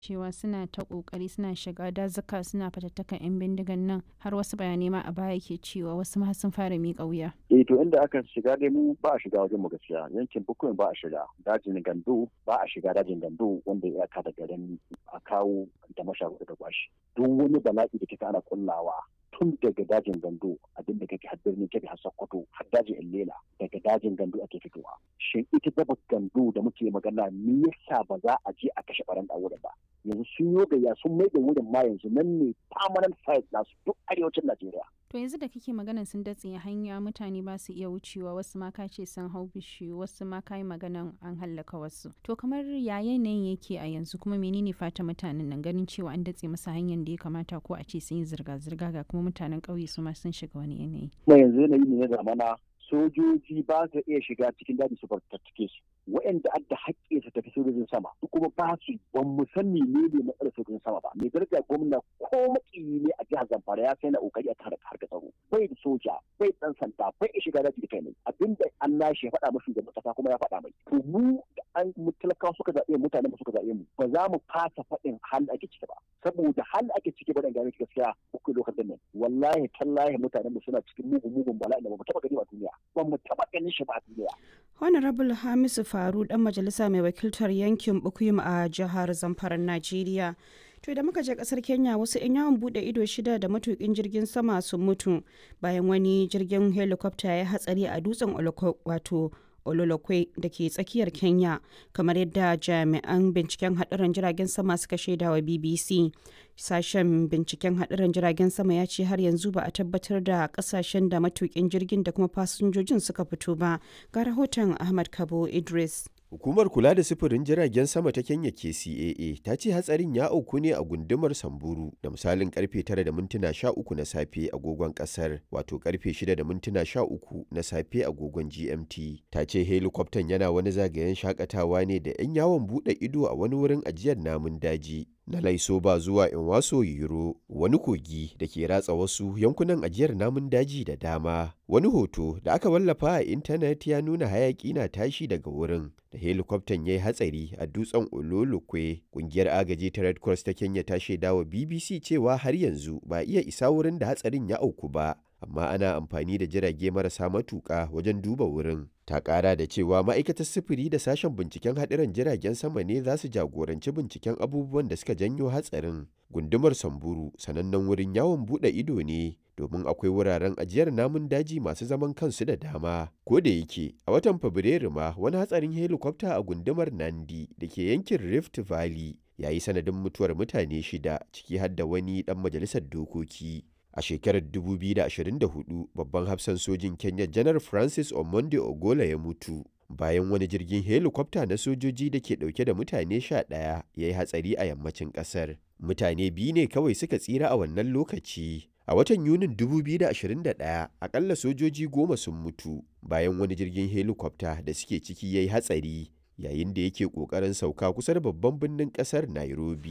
cewa suna ta kokari suna shiga dazuka suna fatattakan 'yan bindigan nan har wasu bayanai ma a baya ke cewa wasu ma sun fara miƙa wuya. eh to inda aka shiga dai mu ba a shiga wajen mu gaskiya yankin bukuyin ba a shiga dajin gando ba a shiga dajin gando wanda ya ka da garin a kawo da masharuɗa da kwashi duk wani bala'i da kika ana kullawa tun daga dajin gando abin da kake har birnin kebe har sokoto har dajin illela daga dajin gando ake fitowa shin ita daba gando da muke magana me yasa ba za a je a kashe baran da wurin ba yanzu sun yi gayya sun mai da wurin ma yanzu nan ne permanent site nasu duk arewacin najeriya To yanzu da kake maganan sun datse hanya mutane ba su iya wucewa wasu ma ka ce sun hau bishiyu wasu ma ka yi maganan an hallaka wasu. To kamar ya yanayin yake a yanzu kuma menene fata mutanen nan ganin cewa an datse masa hanyar da ya kamata ko a ce sun yi zirga-zirga ga kuma mutanen ƙauye su ma sun shiga wani yanayi. Kuma yanzu yanayi ne na zamana sojoji ba su iya shiga cikin daji su fartattake su waɗanda adda haƙƙi su tafi sojojin sama su kuma ba su ban mu san menene matsalar sojojin sama ba mai daraja gwamna ko makiyi ne a jihar Zamfara ya sai na kokari a kare harkar tsaro bai da soja bai dan sanda bai iya shiga daji da kai ne abinda an nashi ya faɗa mashi da kasa kuma ya faɗa mai to mu da an mu talakawa suka zaɓe mutane mu suka zaɓe mu ba za mu fasa faɗin hal ake ciki ba saboda hal ake ciki ba dan gane gaskiya uku lokacin nan wallahi tallahi mutanen mu suna cikin mugun mugun bala'i da ba mu taɓa gani a duniya ba mu taɓa ganin shi ba a duniya Honorable Hamisu Faru dan majalisa mai wakiltar yankin Bukuyum a jihar Zamfara Najeriya. To da muka je kasar Kenya wasu 'yan yawon bude ido shida da matukin jirgin sama sun mutu bayan wani jirgin helicopter ya hatsari a dutsen wato Ololokwe da ke tsakiyar Kenya kamar yadda jami'an binciken haɗarin jiragen sama suka shaida wa BBC. Sashen binciken haɗarin jiragen sama ya ce har yanzu ba a tabbatar da ƙasashen da matukin jirgin da kuma fasinjojin suka fito ba. Ga rahoton Ahmad Kabo Idris. Hukumar kula da sufurin jiragen sama ta Kenya KCAA ta ce hatsarin ya auku ne a gundumar Samburu da misalin karfe 9 da mintuna 13 na safe agogon kasar wato karfe 6 da mintuna 13 na safe agogon GMT. Ta ce helikwaftan yana wani zagayen shakatawa ne da 'yan yawon bude ido a wani wurin ajiyar namun daji. Na Laisoba zuwa Inwaso Yiro wani kogi da ke ratsa wasu yankunan ajiyar namun daji da dama. Wani hoto da aka wallafa a intanet ya nuna hayaki na tashi daga wurin da helikwaftan ya yi hatsari a dutsen Ololokwe. Kungiyar agaji ta Red Cross ta Kenya ta shaidawa BBC cewa har yanzu ba iya isa wurin da hatsarin ya auku ba. amma ana amfani da jirage marasa matuƙa wajen duba wurin. Ta ƙara da cewa ma'aikatar sufuri da sashen binciken haɗiran jiragen sama ne za su jagoranci binciken abubuwan da suka janyo hatsarin. Gundumar Samburu sanannen wurin yawon buɗe ido ne domin akwai wuraren ajiyar namun daji masu zaman kansu da dama. Ko da yake a watan Fabrairu ma wani hatsarin helikwafta a gundumar Nandi da ke yankin Rift Valley ya yi sanadin mutuwar mutane shida ciki har da wani ɗan majalisar dokoki. A shekarar 2024, babban hafsan sojin Kenya Janar Francis Omonde Ogola ya mutu bayan wani jirgin helikwafta na sojoji da ke dauke da mutane sha ɗaya ya yi hatsari a yammacin ƙasar. Mutane biyu ne kawai suka tsira a wannan lokaci. A watan Yunin 2021, akalla sojoji goma sun mutu bayan wani jirgin helikwafta da suke ciki ya yi hatsari yayin da yake ƙoƙarin sauka kusa da babban birnin ƙasar Nairobi.